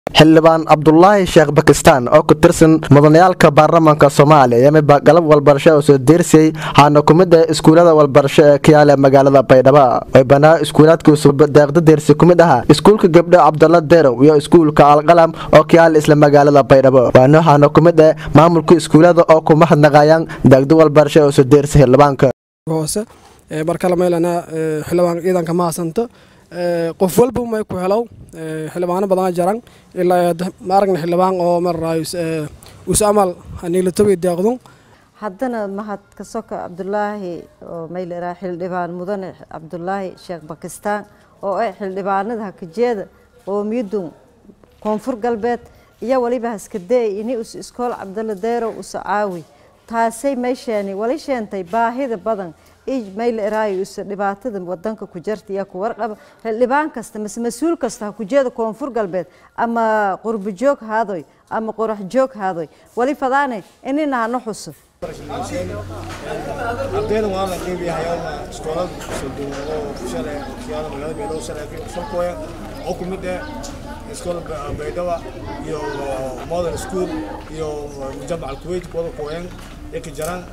xildhibaan cabdulaahi sheekh bakistaan oo ku tirsan mudanayaalka baarlamaanka soomaaliya yamiba galab walbarasho oo soo deersiyey waxaana ku mid ah iskuullada walbarasho ee ka yaala magaalada baydhabo ay banaa iskuulaadkiisu deeqda deersi ku mid ahaa iskuulka gabdho cabdalla derow iyo iskuulka alqalam oo ka yaala isla magaalada baydhabo waana waxaana ku mid ah maamulka iskuullada oo ku mahadnaqayaan deeqda walbarasho oo soo deersi xildhibaanka hoose markale meelana xildhibaan ciidanka mahadsanto qof walba may ku helow xildhibaano badan jaran ilaa ma aragna xildhibaan oo maraayo us amal haniilatobi deeqdun haddana mahad ka soka cabdulaahi oo mayliraa xildhibaan mudane cabdulaahi sheekh bakistaan oo ah xildhibaanada hakajeeda qoomiyadun koonfur galbeed iyo waliba haskadee ini us iskool cabdalla deerow usa caawi taasay meysheeni wali sheentay baahida badan mayleraayo isa dhibaatada wadanka ku jarta iyo ku warqaba xildhibaan kasta mase mas-uul kasta ha kujeeda koonfur galbeed ama qurbo joog haadoy ama qorax joog haadoy wali fadaane inina hano xuso ardayda waa la qeybiyahay iskoolad sodon oo shalay kiyaada magaalada baydhabo shalay salkooya oo ku mid ah iskool baydhaba iyo modern school iyo mujamac alkuwait kuwada kooyan ee ka jaraan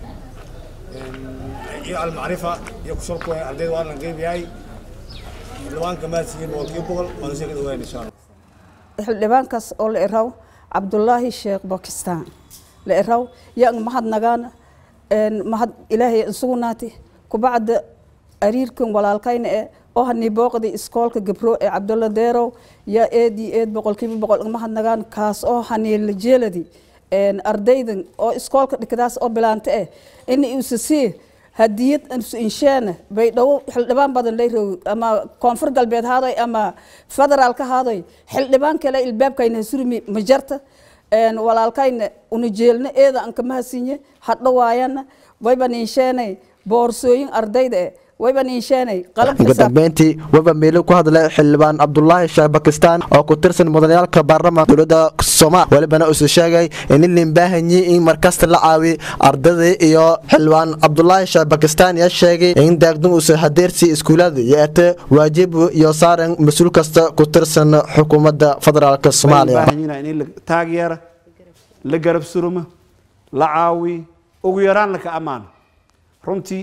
iyo almacrifa iyo kusalkooya ardayda waa la qeybiyahay xildhibaanka mahadsiiyey boqolkiiba boqol waana sii ka dhawayn insha allah xildhibaankaas oo la iraw cabdulaahi sheekh bakistaan la iraw yang mahadnagaana mahad ilaahay insugnaati kubacda ariirkan walaalkayna ee oo hani booqdi iskoolka gabro ee cabdulla deerow yaa eedii eed boqolkiiba boqol mahadnagaan kaas oo hani la jeeladi ardaydan oo iskoolka dhikadaas oo bilaanta eh in usasii hadiyad insheena baydhabo xildhibaan badan layrow ama koonfur galbeed haadoy ama federaal ka haadoy xildhibaan kale ilbaabkayna hasurmi ma jarta walaalkayna una jeelna eeda an kama hasinye hadho waayana wayban insheenay boorsooyin ardayda eh wayban insheenay ugu dambeyntii waba meelo ku hadlay xildhibaan cabdulaahi sheekh bakistaan oo ku tirsan mudanayaalka baarlamaanka dowladda soomaal welibana usu sheegay in lin baahanyi in markasta la caawi ardadii iyo xildhibaan cabdulaahi sheekh bakistaan yaa sheegay in daagdun uusa hadeersi iskuulada yeete waajib iyo saaran mas-uul kasta ku tirsan xukuumadda federaalk soomaaliya in la taageera la garab suruma la caawi ugu yaraan laka ammaan runtii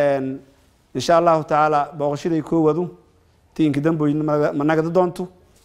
insha allahu tacaala booqashaday koowadu tiinka damboyn ma nagda doonto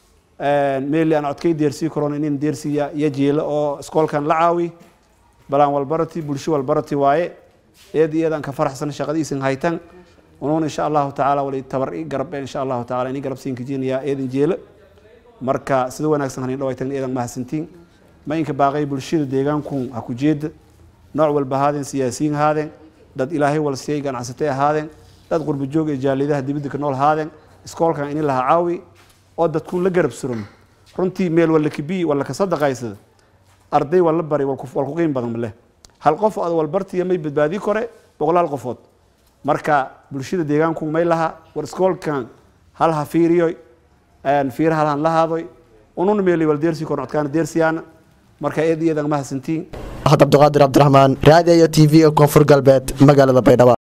meeli aan codkay deersii karoon inin deersiya iyo jeelo oo iskoolkan la caawi balaan walbarati bulsho walbarati waaye eed iyadaan ka faraxsan shaqadiisin haytan unuun insha allahu tacaala wali tabar i garab insha allahu tacaala ini garab siin kajinayaa eedan jeelo marka sida wanaagsan hanin dhawaytan eedan mahadsantiin ma inka baaqay bulshada deegaanku ha ku jeeda nooc walba ahaadeen siyaasiyiin ahaadeen dad ilaahay walsiyay ganacsatay ahaadeen dad qurba joog ee jaalidaha dibadda ka nool ahaadeen iskoolkan ini laha caawi oo dadku la garab suran runtii meel walla kibiyi walla ka sadaqaysada arday walla bari wal ku qiim badan maleh hal qof ad walbartiya may badbaadi kore boqolaal qofood marka bulshada deegaanku may laha war iskoolkan hal ha fiiriyoy fiira hal han la haadoy ununa meeli wal deersi korn codkaana deersiyaana marka eed iyadan mahadsantiin cabdiqaadir cabdiraxmaan raadiyo t v koonfur galbeed magaalada baydhabo